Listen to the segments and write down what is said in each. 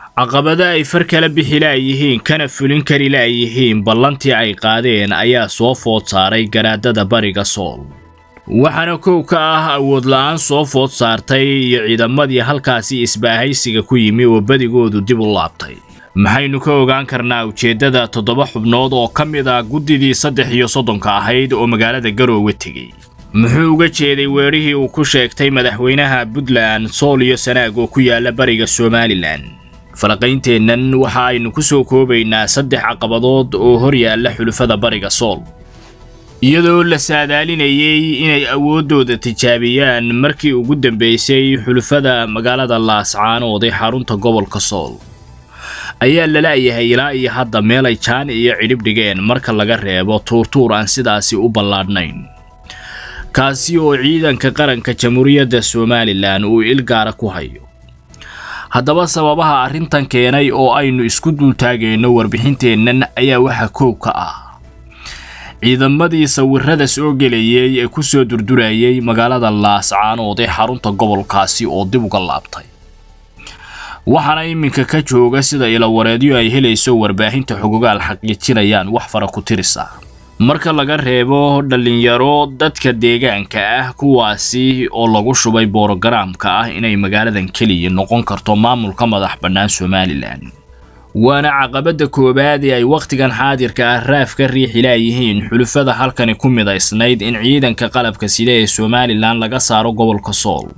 caqabado ay far kala bixi laayihiin kana fulin kari laayihiin ballantii ay qaadeen ayaa soo food saaray garaadada bariga sool waxaana kow ka ah awood la-aan soo food saartay iyo ciidamadii halkaasi isbaahaysiga ku yimi oo badigoodu dib u laabtay maxaynu ka ogaan karnaa ujeeddada toddoba xubnood oo ka mid ah guddidii saddex iyo soddonka ahayd oo magaalada garoowe tegey muxuu uga jeeday weerihii uu ku sheegtay madaxweynaha puntland sool iyo sanaag oo ku yaala bariga somalilan falaqaynteennan waxa aynu ku soo koobaynaa saddex caqabadood oo hor yaalla xulufada bariga sool iyadoo la saadaalinayay inay awooddooda tijaabiyaan markii ugu dambaysay xulufada magaalada laascaanood ee xarunta gobolka sool ayaa lala-yahay ilaa iyo hadda meelay jaan iyo cidhib dhigeen marka laga reebo tuurtuur aan sidaasi u ballaadhnayn kaasi oo ciidanka qaranka jamhuuriyadda somalilan uu il gaara ku hayo haddaba sababaha arrintan keenay oo aynu isku duultaagayno warbixinteennan ayaa waxa koow ka ah ciidamadii sawirada soo gelayay ee ku soo durdurayay magaalada laascaanood ee xarunta gobolkaasi oo dib uga laabtay waxaana iminka ka jooga sida ilawareedyo ay helayso warbaahinta xogogaal xaqiijinayaan wax fara ku tirisa marka laga reebo dhallinyaro dadka deegaanka ah kuwaasi oo lagu shubay borogaraamka ah inay magaaladan keliya noqon karto maamulka madax bannaan somalilan waana caqabadda koowaad ee ay wakhtigan xaadirka ah raaf ka riixi laayihiin xulufada halkani ku midaysnayd in ciidanka qalabka sida ee somalilan laga saaro gobolka sool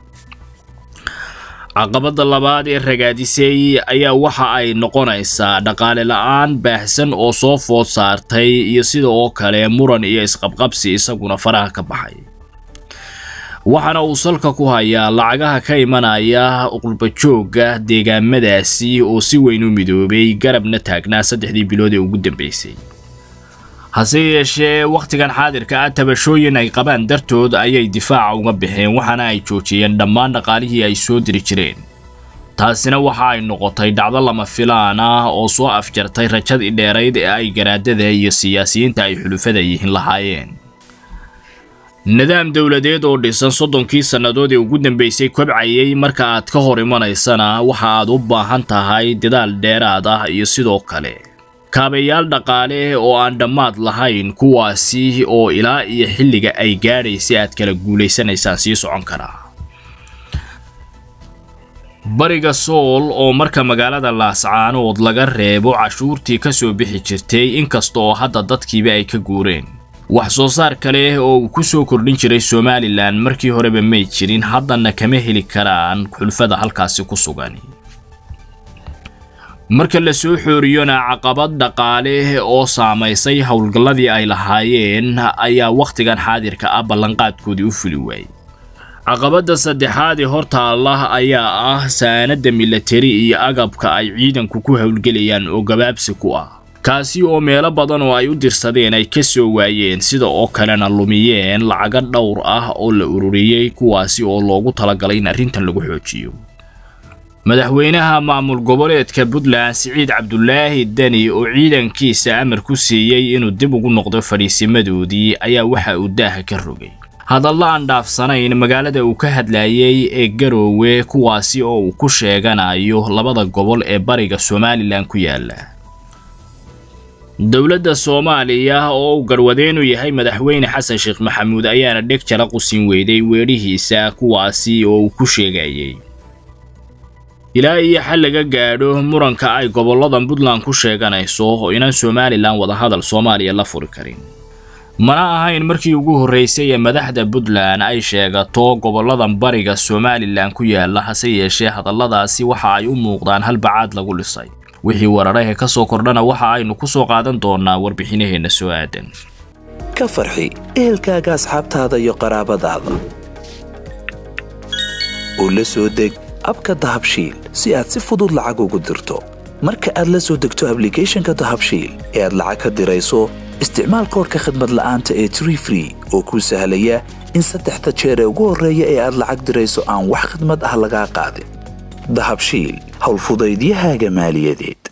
caqabadda labaad ee ragaadisay ayaa waxa ay noqonaysaa dhaqaale la-aan baahsan oo soo food saartay iyo sida oo kale muran iyo isqabqabsi isaguna faraha ka baxay waxaana uu salka ku hayaa lacagaha ka imanaya qurbajoogga deegaamadaasi oo si weyn u midoobay garabna taagnaa saddexdii bilood ee ugu dambaysay hase yeeshee wakhtigan xaadirka ah tabashooyin ay qabaan dartood ayay difaaca uga baxeen waxaana ay joojiyeen dhammaan dhaqaalihii ay soo diri jireen taasina waxa ay noqotay dhacdo lama filaan ah oo soo afjartay rajadii dheerayd ee ay garaadada iyo siyaasiyiinta ay xulufada yihiin lahaayeen nidaam dowladeed oo dhisan soddonkii sannadood ee ugu dambaysay kobcayay marka aad ka hor imanaysana waxa aad u baahan tahay dadaal dheeraad ah iyo sidoo kale kaabayaal dhaqaale oo aan dhammaad lahayn kuwaasi oo ilaa iyo xilliga ay gaadhaysay aad kala guulaysanaysaan sii socon karaa bariga sool oo marka magaalada laascaanood laga reebo cashuurtii ka soo bixi jirtay inkasta oo hadda dadkiiba ay ka guureen wax soo saar kale oo uu ku soo kordhin jiray somalilan markii horeba may jirin haddana kama heli karaan xulfada halkaasi ku sugan marka la soo xooriyona caqabad dhaqaale oo saamaysay howlgalladii ay lahaayeen ayaa wakhtigan xaadirka ah ballanqaadkoodii u fuli waayey caqabadda saddexaad ee hortaalla ayaa ah saanadda milatari iyo agabka ay ciidanku ku howlgelayaan oo gabaabsi ku ah kaasi oo meelo badan oo ay u dirsadeen ay ka soo waayeen sida oo kalena lumiyeen lacago dhowr ah oo la ururiyey kuwaasi oo loogu talagalay in arrintan lagu xoojiyo madaxweynaha maamul goboleedka puntland siciid cabdulaahi deni oo ciidankiisa amar ku siiyey inuu dib ugu noqdo fadhiisimadoodii ayaa waxa uu daaha ka rogay hadallo aan dhaafsanayn magaalada uu ka hadlayay ee garoowe kuwaasi oo uu ku sheeganayo labada gobol ee bariga somalilan ku yaala dowladda soomaaliya oo uu garwadeenu yahay madaxweyne xasan sheekh maxamuud ayaana dheg jala qusin weyday weedhihiisa kuwaasi oo uu ku sheegayay ilaa iyo xal laga gaadho muranka ay gobolladan puntland ku sheeganayso oo inaan somalilan wadahadal soomaaliya la furi karin mana ahayn markii ugu horraysay ee madaxda puntland ay sheegato gobolladan bariga somalilan ku yaala hase yeeshee hadalladaasi waxa ay u muuqdaan halbacaad lagu dhisay wixii wararahe ka soo kordhana waxa aynu ku soo qaadan doonaa warbixinaheenna soo aadan ka farxi ehelkaaga asxaabtaada iyo qaraabadaada oo la soo deg abka dahabshiil si aad si fudud lacag ugu dirto marka aad la soo degto ablicathonka dahabshiil ee aad lacag ka dirayso isticmaal koorka khadmad la'aanta ee tree free oo kuu sahlaya in saddexda jeer ee ugu horreeya ee aad lacag dirayso aan wax khadmad ah lagaa qaadin dahabshiil howlfudaydiyahaaga maaliyadeed